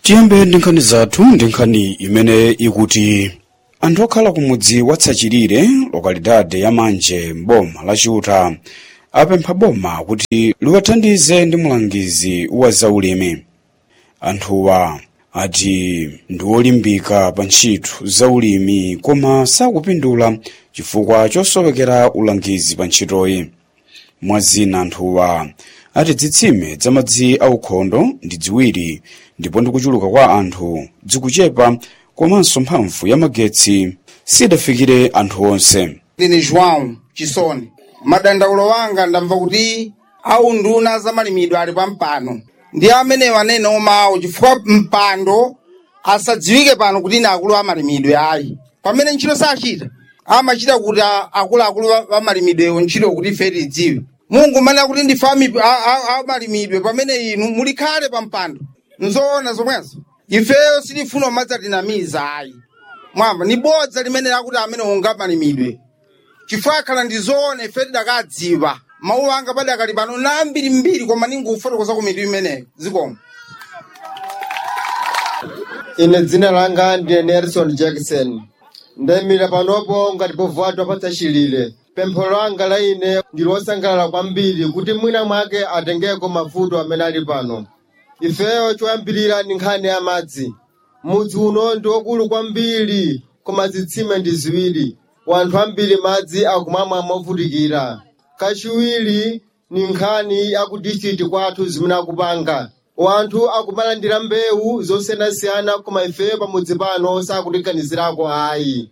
tiyambe ndi nkhani zathu ndi nkhani imene ikuti anthu okhala ku mudzi wa tsachirire lokalidade ya manje mboma la chiuta apempha boma kuti liwathandize ndi mulangizi wa zaulimi anthuwa ati ndi olimbika pa ntchito zaulimi koma sakupindula chifukwa chosowekera ulangizi pa ntchitoyi mwazina anthuwa ati zitsime za madzi aukhondo ndi ziwiri ndipo ndi kuchuluka kwa anthu zikuchepa komanso mphamvu ya magetsi sidafikire anthu onse ine joão chisoni madandaulo wanga ndamva kuti au nduna za malimidwe ali pa mpando ndi amene wanene omawo chifukwa mpando asadziwike pano kuti ine akulu a malimidwe ayi pamene ntchito sachita amachita kuti a- akuluakulu a- a malimidwewo ntchito kuti ife tidziwe mungu manena kuti ndife ami- a- a- a malimidwe pamene inu mulikhale pa mpando nzoona zomwezo ifeyo sitifuna umadzatinamiza ayi mwamba ni bodza limene lakuti amene unga malimidwe chifukwa akhala ndi zoona ife tidakadziwa mawu anga padakali pano na mbirimbiri koma ningufotokoza ku mitu imeneyo zikomo ine dzina langa ndine nelson jackson ndayimira panopo ngati povuatwa patsachilire pempho langa la ine ndi losangalala kwambiri kuti mwina mwake atengeko mavuto amene ali pano ifeyo choyambirira ndi nkhani ya madzi mudzi uno ndi wokulu kwambiri koma zitsime ndi ziwiri wanthu ambiri madzi akumamwa movutikira kachiwiri ni nkhani ya ku district kwathu zimene akupanga wanthu akumalandira mbewu zosiyanasiyana koma ifeyo pamudzi pano sakutiganizirako ayi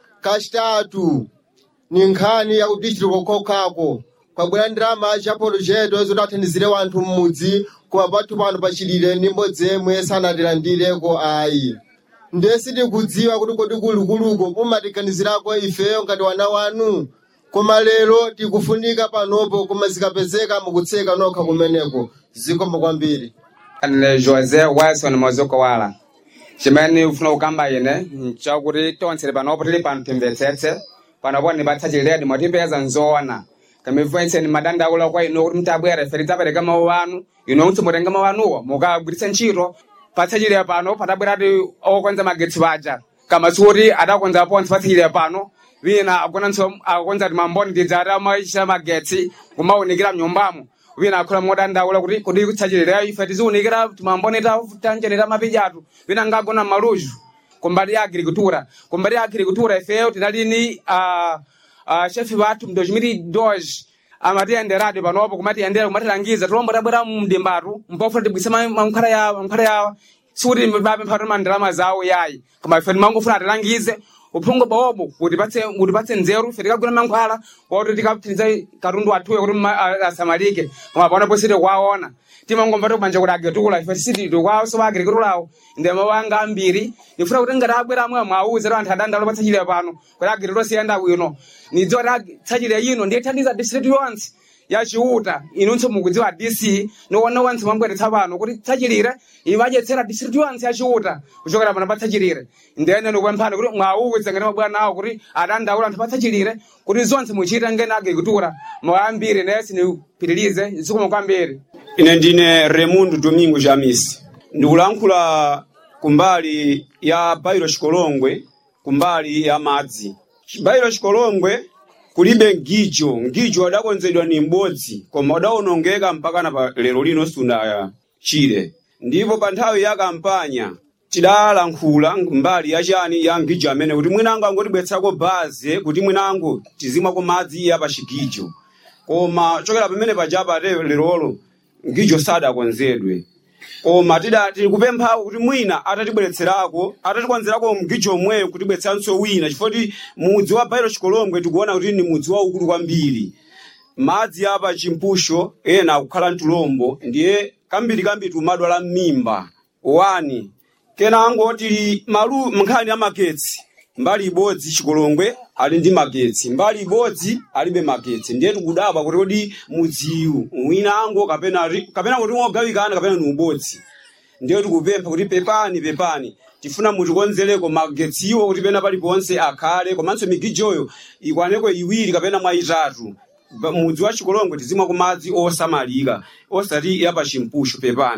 kachitatu ni nkhani ya ku district kokhokako kwabwera ndalama cha polojeto zoti athandizire wanthu m'mudzi koma pathu pano pachilire ndi mbodzi yemwe sanatilandireko ayi ndiye sitikudziwa kuti kodi kulukuluko mumatiganizirako ifeyo ngati wana wanu koma lero tikufunika panopo koma zikapezeka mukutseka nokha kumeneko zikomo kwambiri ane josé wilson mozoko wala chimene ufuna kukamba ine nchakuti tonse panopo tili pano timvetsetse panopo nipatsachiledi mwatimpeza nzoona kamifenseni madandaula kwa ino kuti mtabwera ife tidzapereka mawu anu ino kuti mutenga mawu anuwo mukagwiritse ntchito patsachilire pano patabwerati okwenza magetsi paja kama sikuti adakonza ponse patsachilire pano wina agonanso akonza ti mamboni tidzati amachita magetsi kumaunikira mnyumbamo wina akhola modandaula kuti kodi kutsachilira ife tiziunikira timamboni tanjerera mapijatu wina ngagona maluzu kumbali ya agricultura kumbali ya agricultura ifeyo tinalini uh, uh, chefe wathu mu 2002 amatiyenderadi panopo kumatiyendera kumatilangiza tilombo tabwera mdimbatu mpofuna tibwise ma- mankhwala ya mankhwala ya sikuti bapemphatu mandalama zawo yayi koma ife timangofuna tilangize uphungu bawobo utipatse utipatse nzeru ife tikagula mankhwala woti tikapitiriza katundu wathuyo kuti ma- a- asamalike koma panopo siti kwaona timangomva tikupanja kuti agetula ife siti tikwawo so agirikitulawo ndema wanga ambiri ifuna kuti ngati abwera amwe mwauze anthu adandalo patsachire pano kuti agirikitula siyenda bwino nidziwa kuti tsachire ino ndiye thandiza district yonse yachiuta inunso mukudziwa dc niwona wansi mwambweretsa pano kuti tsachilire imadyetsera district yonse yachiuta kuchokera pano patsachilire ndene nikupemphani kuti mwauze ngati mabwana awo kuti adandaula anthu patsachilire kuti zonse muchita ngene agricultura mwayambire nesi nipitirize zikomo kwambiri ine ndine remundo domingo jamis ndikulankhula kumbali ya bairo chikolongwe kumbali ya madzi bairo chikolongwe kulibe mgijo mgijo adakonzedwa ni m'bodzi koma udawonongeka mpakana pa lero lino suna chile ndipo pa nthawi ya kampanya tidalankhula mbali yachani ya mgijo amene kuti mwinango angotibwetsako baze kuti mwinango tizimwako madzi ya pa chigijo koma chokera pamene pajapa te lerolo mgijo sadakonzedwe koma tida tikupempha kuti mwina atatibweretserako atatikonzerako mgijo omweyo kutibweretseranso wina chifukwa mudzi wa bairo chikolongwe tikuona kuti ni mudzi waukulu kwambiri madzi apa chimpusho ena akukhala mtulombo ndiye kambiri kambiri tumadwala m'mimba wani kenango tili malu nkhani ya magetsi mbali ibodzi chikolongwe ali ndi magetsi mbali ibodzi alibe magetsi ndiye tikudabwa kuti kodi mudziwu winango kapena ri- kapena kuti wogawikana kapena ni ubodzi ndiye tikupempha kuti pepani pepani tifuna mutikonzereko magetsiwo kuti pena paliponse akhale komanso migijoyo ikwaneko iwiri kapena mwa itatu Ba- mudzi wa chikolongwe tizimwa ku madzi osamalika osati ya pa chimpusho pepani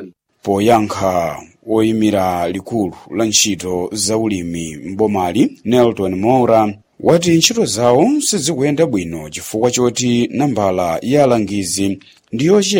poyankha woyimira likulu la ntchito za ulimi m'bomali nelton moura wati ntchito zawo sizikuyenda bwino chifukwa choti nambala ya alangizi ndi yochepa